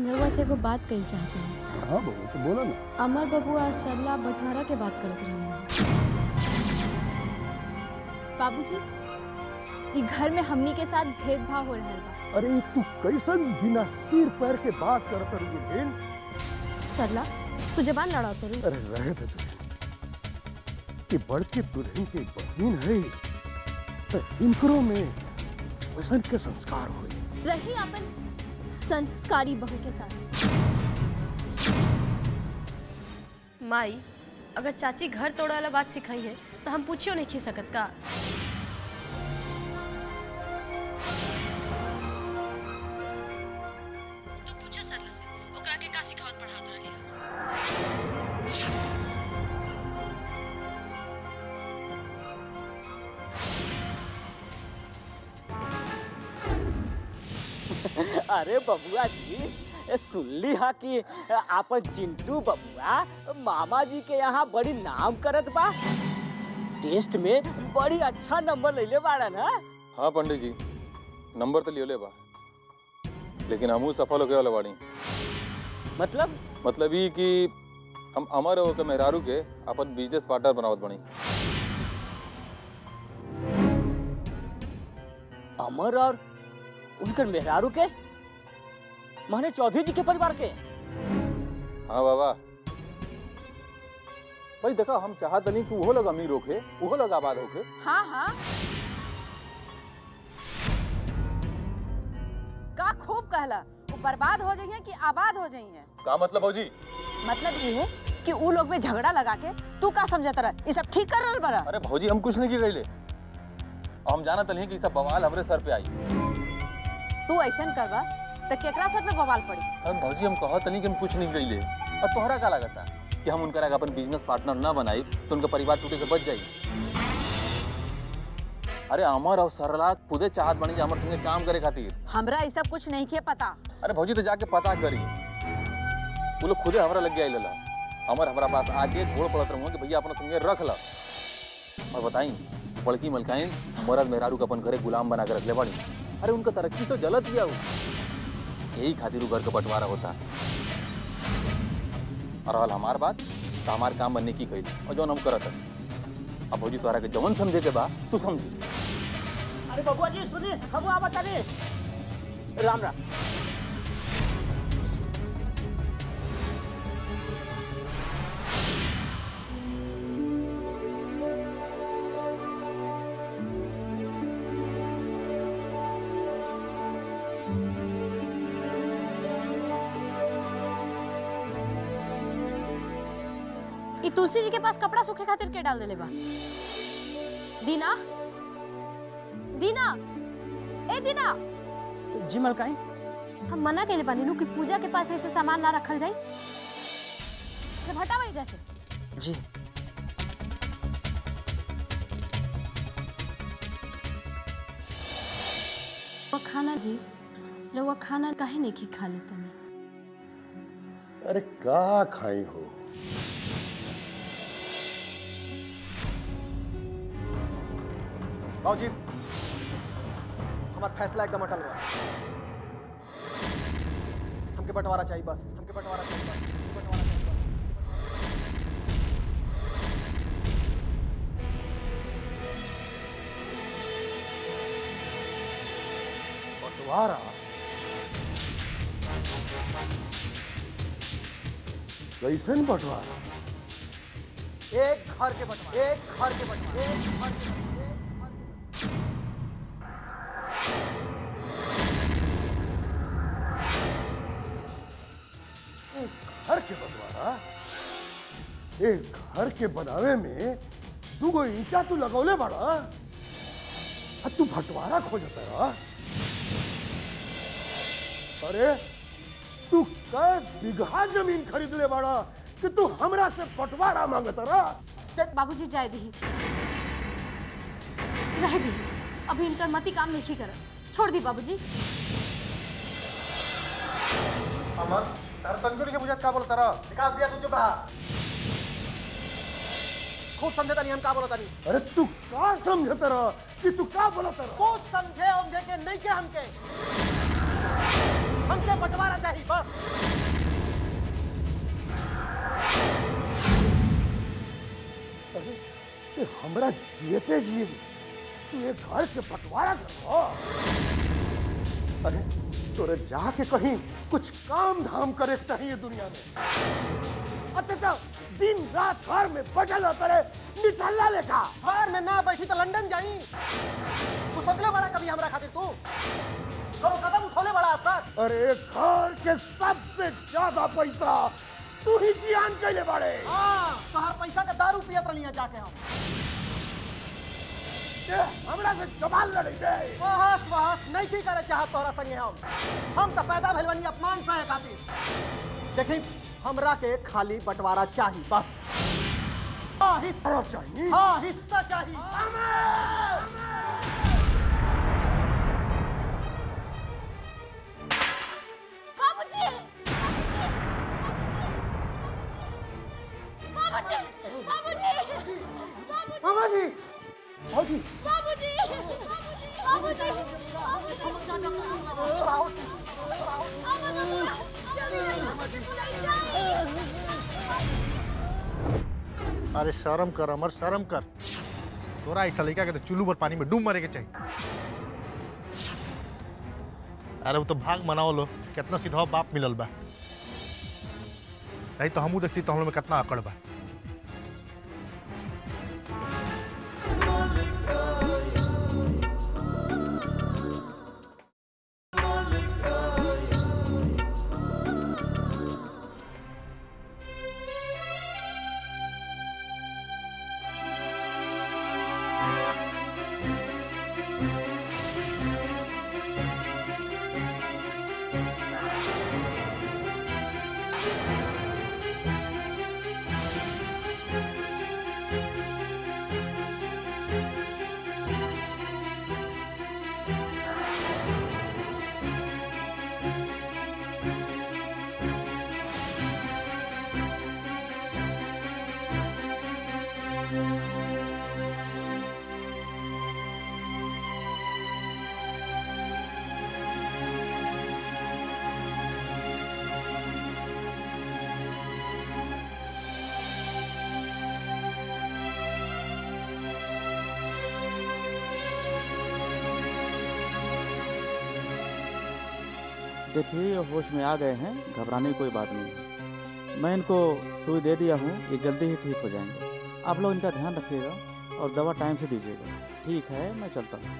हम रउआ से एगो बात कही चाहते हैं हाँ बहू तो बोला ना अमर बबुआ सरला बंटवारा के बात करत रहे बाबूजी ई घर में हमनी के साथ भेदभाव हो रहल बा अरे ई तू कैसन बिना सिर पैर के बात करत रही बहन सरला तू जबान लड़ा करू अरे रहे दे तू कि बड़के दुल्हन के बहन है तो इनकरो में वसन के संस्कार हुए रही अपन संस्कारी बहू के साथ माई अगर चाची घर तोड़े वाला बात सिखाई है तो हम पूछियो नहीं खी सकत का तो पूछो सरला से ओकरा के का सिखावत पढ़ात रहली है अरे बबुआ जी ए, सुनली हा कि आपन चिंटू बबुआ मामा जी के यहाँ बड़ी नाम करत बा टेस्ट में बड़ी अच्छा नंबर लैले बाड़ा ना हाँ पंडित जी नंबर तो लियोले बा लेकिन हमहू सफल होके वाला बाड़ी मतलब मतलब ई कि हम अमर और के मेहरारू के अपन बिजनेस पार्टनर बनावत बनी अमर और उनकर मेहरारू के माने चौधरी जी के परिवार के हाँ बाबा भाई देखा हम चाहत नहीं कि वो लोग अमीर होके वो लोग आबाद होके हाँ हाँ का खूब कहला वो बर्बाद हो जाइए कि आबाद हो जाइए का मतलब भौजी मतलब ये है कि उ लोग में झगड़ा लगा के तू का समझत रह ये सब ठीक कर रहल बड़ा अरे भौजी हम कुछ नहीं की गईले हम जाना तली कि ई सब बवाल हमरे सर पे आई तू ऐसा करबा तो केकरा सर पे बवाल पड़ी हम भौजी हम कहत नहीं कि हम कुछ नहीं गईले और तोहरा का लगता कि हम उनका अपन बिजनेस पार्टनर ना बनाई तो उनका परिवार टूटे से बच जाई अरे अमर और सरला खुदे चाहत बनी जे अमर संगे काम करे खातिर हमरा ये सब कुछ नहीं के पता अरे भौजी तो जाके पता करी वो लोग खुदे हमरा लग गया लेला अमर हमारा पास आके घोड़ पड़त रहूंगा कि भैया अपना संगे रख ला और बताई बड़की मलकाई मरद मेहरारू के अपन घरे गुलाम बना के रख ले बड़ी अरे उनका तरक्की तो जलत गया वो यही खातिर वो घर का बंटवारा होता और रहल हमार बात तो हमार काम बनने की कही और जौन हम करत हन। अब भौजी तोहरा के जवन समझे के बा तू समझी अरे बबुआ जी सुनी हम आवत तानी राम राम ई तुलसी जी के पास कपड़ा सूखे खातिर के डाल देले बा दीना दीना ए दीना जी मलकाई हम मना केले बानी नु कि पूजा के पास ऐसे सामान ना रखल जाई से हटा वही जैसे जी वो खाना जी रउआ खाना काहे नहीं खी खा लेता नहीं अरे का खाई हो बाबूजी हमारा फैसला एकदम अटल हुआ हमके बंटवारा चाहिए बस हमके बंटवारा चाहिए बस हमके बंटवारा चाहिए बस बंटवारा कैसन बंटवारा एक घर के बंटवारा एक घर के बंटवारा एक घर के एक घर के बंटवारा एक घर के बनावे में दूगो ईटा तू लगौले बड़ा आ तू बंटवारा खोजता रहा अरे तू कै बीघा जमीन खरीद ले बड़ा कि तू हमरा से बंटवारा मांगता रहा बाबूजी जाए दी रह दी अभी इनकर मती काम नहीं कर छोड़ दी बाबूजी अमर तारा तंदूरी के बुझत का बोलता रहा विकास भैया तू चुप रहा खूब समझता नहीं हम का बोलता नहीं अरे तू का समझता रहा कि तू का बोलता रहा खूब समझे समझे के नहीं के हमके हमके बंटवारा चाहिए बस अरे ये हमरा जियते जिए तू ये घर से बंटवारा करो अरे तोरे जाके कहीं कुछ काम धाम करे के चाहिए दुनिया में अतः दिन रात घर में बटल करे निठल्ला लेखा घर में ना बैठी तो लंदन जाई तू सोचले बड़ा कभी हमरा खातिर तू कबो कदम उठौले बड़ा आज तक अरे घर के सबसे ज्यादा पैसा तू ही जियान कैले बाड़े हाँ तोहार पैसा का दारू पियत रहिए जाके हम ये हमरा से जमाल लड़े दे बहस बहस नहीं थी करे चाहत तोहरा संगे हम हम तो पैदा भेल बनी अपमान सहे खातिर देखी हमरा के खाली बंटवारा चाहिए बस हाँ हिस्सा अरे चाहिए हाँ हिस्सा चाहिए बाबूजी बाबूजी बाबूजी बाबूजी मामा जी भाजी बाबूजी बाबूजी अरे शर्म कर अमर शर्म कर तोरा ऐसा लड़का के तो चुल्लू पर पानी में डूब मरे के चाहिए अरे वो तो भाग मनाओ लो कितना सीधा बाप मिलल बा नहीं तो हमू देखती तो हम लोग में कितना अकड़ बा देखिए ये होश में आ गए हैं घबराने की कोई बात नहीं है मैं इनको सुई दे दिया हूँ ये जल्दी ही ठीक हो जाएंगे आप लोग इनका ध्यान रखिएगा और दवा टाइम से दीजिएगा ठीक है मैं चलता हूँ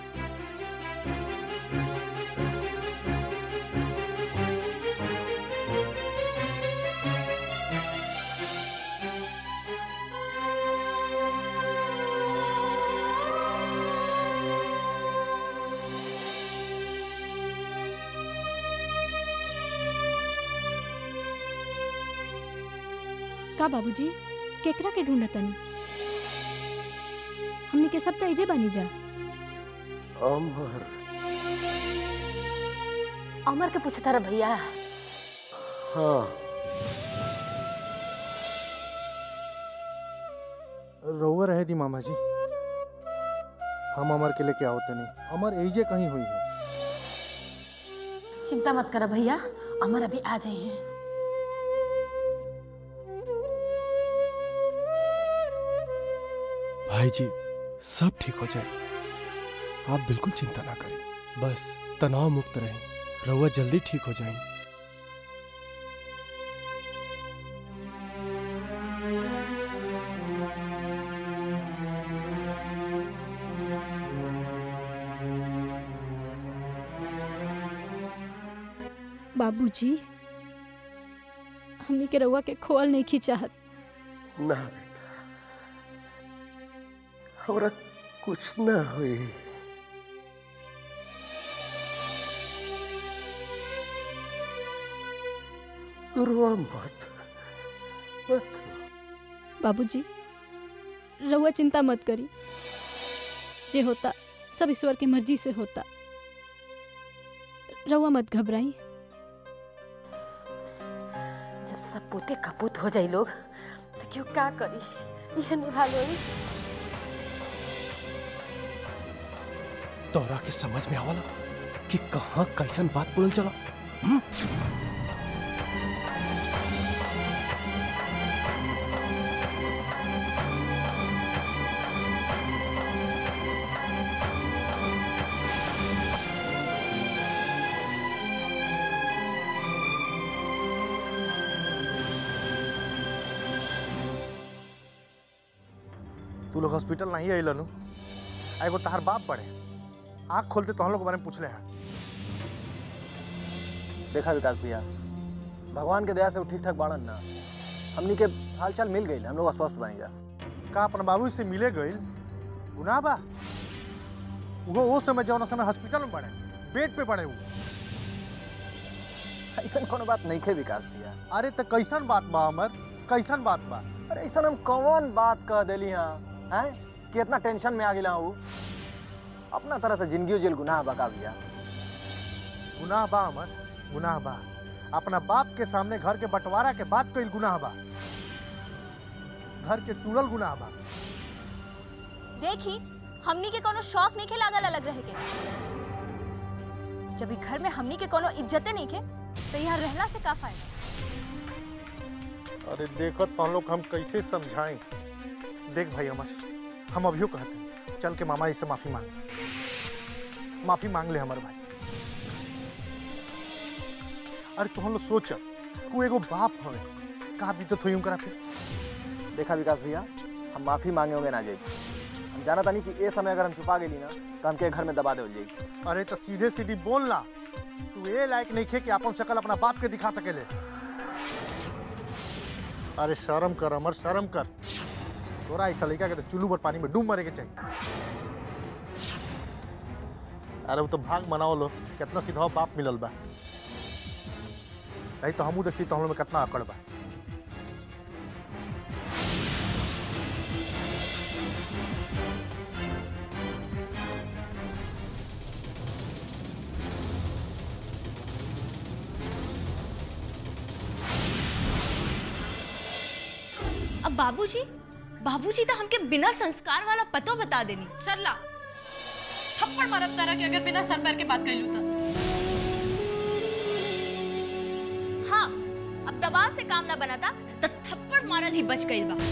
का बाबूजी केकरा के ढूंढतनी हमनी के सब तो इजे बनी जा अमर अमर के पूछे तारा भैया हाँ रहुआ रहे दी मामा जी हम अमर के लेके आओते नहीं अमर एजे कहीं हुई है चिंता मत कर भैया अमर अभी आ जाए हैं भाई जी सब ठीक हो जाए आप बिल्कुल चिंता ना करें बस तनाव मुक्त रहें रहुआ जल्दी ठीक हो जाएंगे बाबूजी हमनी के रउआ के खोल नहीं खिंचाहत ना बेटा हमरा कुछ ना हुई गुरुआ मत मत बाबूजी रउआ चिंता मत करी जे होता सब ईश्वर की मर्जी से होता रउआ मत घबराई जब सब पोते कपूत हो जाए लोग तो क्यों क्या करी ये नुरा लोई तोरा के समझ में आवला कि कहाँ कैसन बात बोलल चला तू लोग हॉस्पिटल नहीं आई लनू एगो तहार बाप पड़े आँख खोलते तो हम लोग के बारे में पूछले हैं देखा विकास भैया भगवान के दया से वो ठीक ठाक बाड़न ना हमनी के हालचाल मिल गई हम लोग स्वस्थ बनी जा का अपन बाबू से मिले गईल गुनाह बा वो वो समय जौन समय हॉस्पिटल में पड़े बेड पे पड़े वो ऐसा कोनो बात नहीं खे विकास भैया अरे तो कैसन बात बा अमर कैसन बात बा अरे ऐसा हम कौन बात कह देली हाँ हैं कि इतना टेंशन में आ गिला हूँ अपना तरह से जिंदगी जेल गुनाह बका भैया गुनाह बा अमर गुनाह बा अपना बाप के सामने घर के बंटवारा के बात कईल गुनाह बा घर के टूटल गुनाह बा देखी हमनी के कोनो शौक नहीं खे लागल अलग रहे के जब ई घर में हमनी के कोनो इज्जते नहीं खे तो यहाँ रहला से का फायदा अरे देखत तो हम लोग हम कैसे समझाएं देख भाई अमर हम अभियो कहते हैं चल के मामा जी से माफी मांग माफी मांग ले हमारे भाई अरे तो हम लोग सोच तू एगो बाप हवे का बीतत होई उनकरा पे देखा विकास भैया हम माफी मांगे होंगे ना जाई हम जाना तानी कि ए समय अगर हम छुपा गेली ना तो हमके घर में दबा देवल जाई अरे तो सीधे सीधी बोल ना तू ये लायक नहीं खे कि अपन शकल अपना बाप के दिखा सकेले अरे शर्म कर अमर शर्म कर तोरा ऐसा लड़का के तो चुल्लू पर पानी में डूब मरे के चाहिए अरे वो तो भाग मनाओ लो कितना सीधा बाप मिलल बा नहीं तो हमू देखती तो हम लोग में कितना अकड़ बा अब बाबूजी बाबूजी तो हमके बिना संस्कार वाला पतो बता देनी सरला थप्पड़ मारब तारा के अगर बिना सर पैर के बात कैलू तो हाँ अब दबाव से काम ना बनाता तो थप्पड़ मारल ही बच गई बा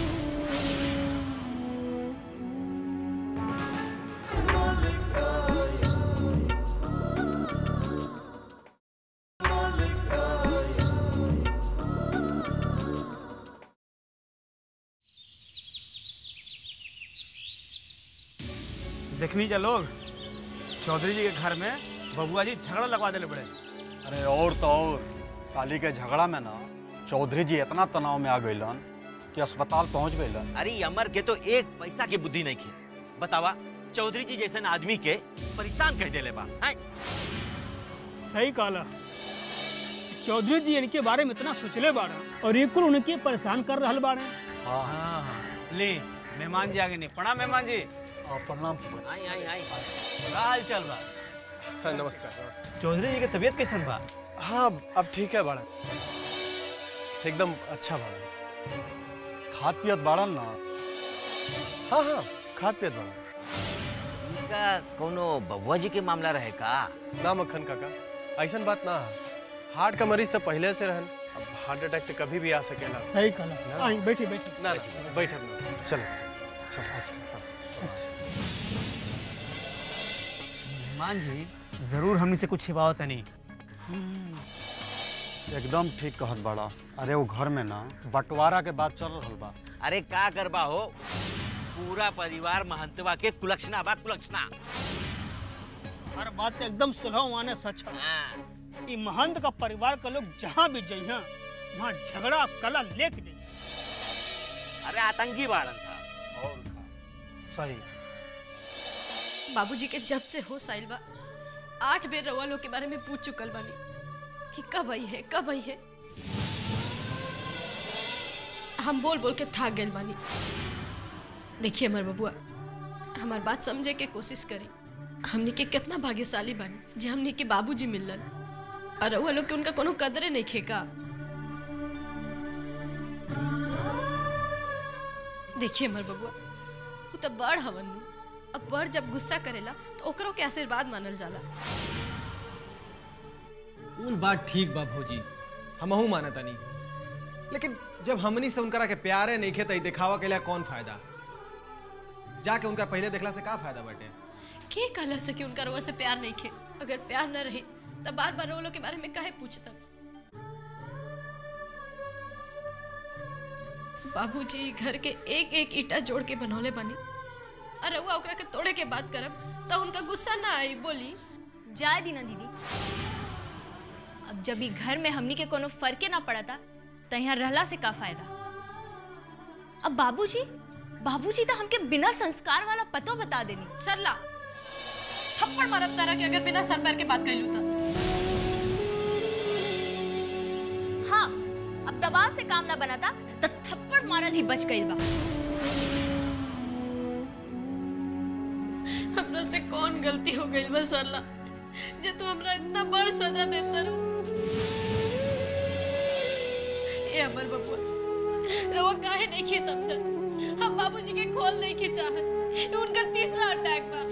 देखनी जा लोग चौधरी जी के घर में बबुआ जी झगड़ा लगवा देले बड़े अरे और तो और काली के झगड़ा में ना चौधरी जी इतना तनाव में आ गइलन कि अस्पताल पहुंच गइलन अरे अमर के तो एक पैसा की बुद्धि नहीं खे बतावा चौधरी जी जैसे आदमी के परेशान कह देले बा हैं? सही कहला चौधरी जी इनके बारे में इतना सोचले बाड़ा और ये कुल उनके परेशान कर रहल बाड़े हाँ हाँ ले मेहमान जी आगे नहीं प्रणाम मेहमान जी प्रणाम आई आई आई का हाल चल बा हाँ नमस्कार नमस्कार चौधरी जी के तबीयत कैसन बा हाँ अब ठीक है बड़ा एकदम अच्छा बड़ा खाद पियत बाड़न ना हाँ हाँ खाद पियत बड़ा इनका कोनो बबुआ जी के मामला रहे का ना मक्खन काका ऐसा बात ना है हार्ट का मरीज तो पहले से रहन अब हार्ट अटैक तो कभी भी आ सकेला सही कहला आई बैठी बैठी ना ना बैठे चलो चलो मेहमान जी जरूर हमनी से कुछ छिपावत नहीं एकदम ठीक कहत बाड़ा अरे वो घर में ना बंटवारा के बात चल रहल बा अरे का करबा हो पूरा परिवार महंतवा के कुलक्षणा बा कुलक्षणा हर बात तो एकदम सुलह माने सच है ई महंत का परिवार का लोग जहाँ भी जइहा वहाँ झगड़ा कला लेके जाइए अरे आतंकी बाड़न साहब सही बाबूजी के जब से होश आइल बा आठ बेर रउआ लोग के बारे में पूछ चुकल बानी कि कब आई है कब आई है हम बोल बोल के थक गए बानी देखिए हमार बबुआ हमार बात समझे के कोशिश करी हमनी के कितना भाग्यशाली बानी जे हमनी के बाबूजी मिललन और रउआ लोग के उनका कोनो कदरे नहीं खेका देखिए हमार बबुआ वो तो बड़ हवन नु अब बड़ जब गुस्सा करेला तो ओकरो के आशीर्वाद मानल जाला कुल बात ठीक बा भौजी हमहू माना तनी लेकिन जब हमनी से उनकरा के प्यारे नहीं खे तई दिखावा के लिए कौन फायदा जाके उनका पहले देखला से का फायदा बाटे के कहला से कि उनका रउआ से प्यार नहीं खे अगर प्यार न रही तब बार बार वो लोग के बारे में काहे पूछता बाबूजी घर के एक एक ईटा जोड़ के बनौले बनी और रउआ ओकरा के तोड़े के बात करब तो उनका गुस्सा ना आई बोली जाए दी ना दीदी अब जब ई घर में हमनी के कोनो फर्के ना पड़ा था तो यहाँ रहला से का फायदा अब बाबूजी बाबूजी तो हमके बिना संस्कार वाला पतो बता देनी सरला थप्पड़ मारब तारा के अगर बिना सर पैर के बात कैलू तो हाँ अब दबाव से काम ना बना था तो थप्पड़ मारल ही बच गई बा हमरा से कौन गलती हो गई बस सरला जे तू हमरा इतना बड़ सजा देता रू ए अमर बबुआ रवा काहे नहीं की समझत हम बाबूजी के खोल नहीं की चाहत ये उनका तीसरा अटैक बा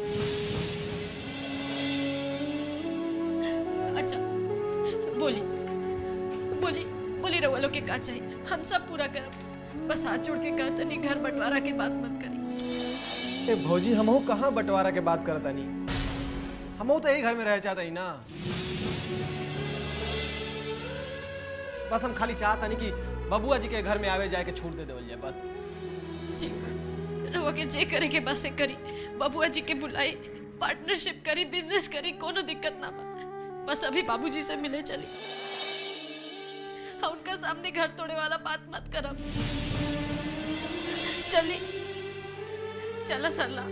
अच्छा बोली बोली बोली रवा लोग के का चाहिए हम सब पूरा करब बस हाथ जोड़ के कहते नहीं घर बंटवारा के बात मत करी ए भौजी हमहू कहाँ बंटवारा के बात करता नहीं हमहू तो यही घर में रह चाहता ही ना बस हम खाली चाहता नहीं कि बबुआ जी के घर में आवे जाए के छूट दे देवल जाए बस रवा के जे करे के बस करी बबुआ जी के बुलाई पार्टनरशिप करी बिजनेस करी कोनो दिक्कत ना बा बस अभी बाबूजी से मिले चली हाँ उनका सामने घर तोड़े वाला बात मत करब चली चला सरला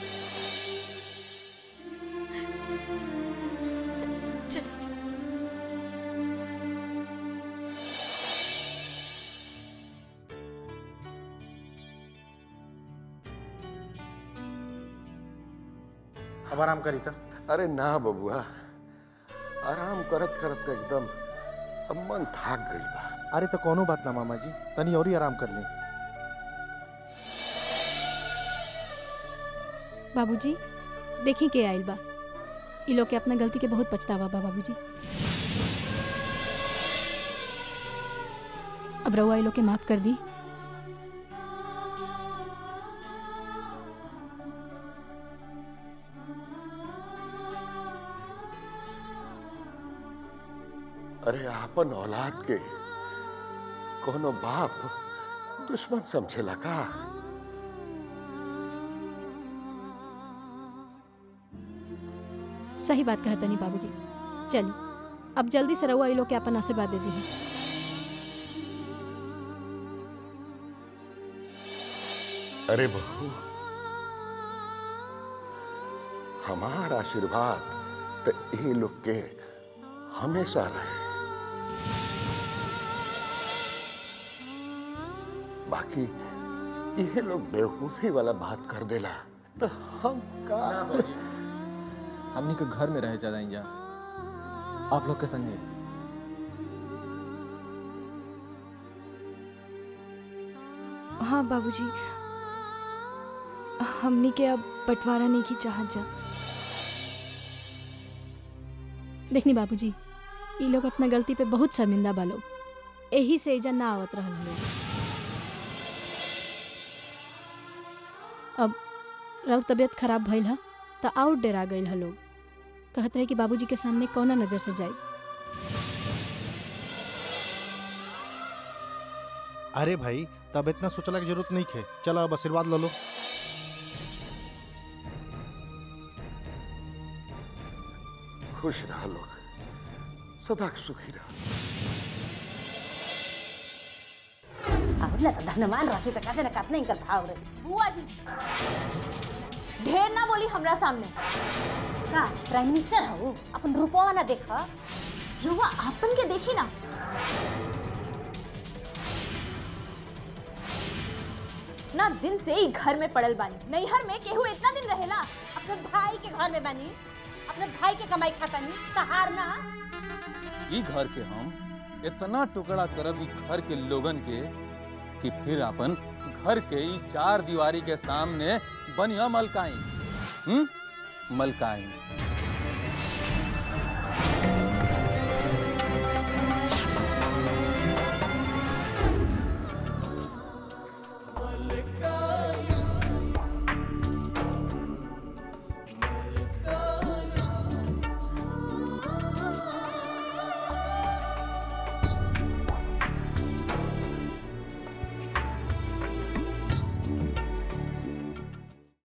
चल अब आराम करी था अरे ना बबुआ आराम करत करत एकदम अब मन थाक गई बा अरे तो कोनो बात ना मामा जी तनी और ही आराम कर ली बाबूजी देखी के आइल बा ई लोग के अपना गलती के बहुत पछतावा बा बाबूजी अब रउआ ई लोग के माफ कर दी अरे आपन औलाद के कोनो बाप दुश्मन समझेला का सही बात कहा तनी बाबूजी चली अब जल्दी से रउआ ई लोग के अपन आशीर्वाद दे दी अरे बहू हमार आशीर्वाद तो ये लोग के हमेशा रहे बाकी ये लोग बेवकूफी वाला बात कर देला तो हम का हमनी के घर में रह जाए जा आप लोग के संगे हाँ बाबूजी हमनी के अब बंटवारा नहीं की चाहत जा देखनी बाबूजी ई लोग अपना गलती पे बहुत शर्मिंदा बा लोग यही से एजा ना आवत रहल लोग अब रउर तबीयत खराब भइल ह त आउट डेरा गइल ह लोग कहत रहे कि बाबूजी के सामने कौना नजर से जाई अरे भाई तब इतना सोचला की जरूरत नहीं खे चलो अब आशीर्वाद लो लो खुश रहा लोग सदा सुखी रहा और ना तो धनवान रहती तो कैसे ना काटने इनका भाव रे बुआ जी ढेर ना बोली हमरा सामने का प्राइम मिनिस्टर हो अपन रूपवा ना देखा रुआ आपन के देखी ना ना दिन से ही घर में पड़ल बानी नैहर में केहू इतना दिन रहेला अपने भाई के घर में बनी अपने भाई के कमाई खाता नहीं सहार ना ई घर के हम इतना टुकड़ा करब ई घर के लोगन के कि फिर अपन घर के ई चार दीवारी के सामने बनिया मलकाई हम्म मलकाई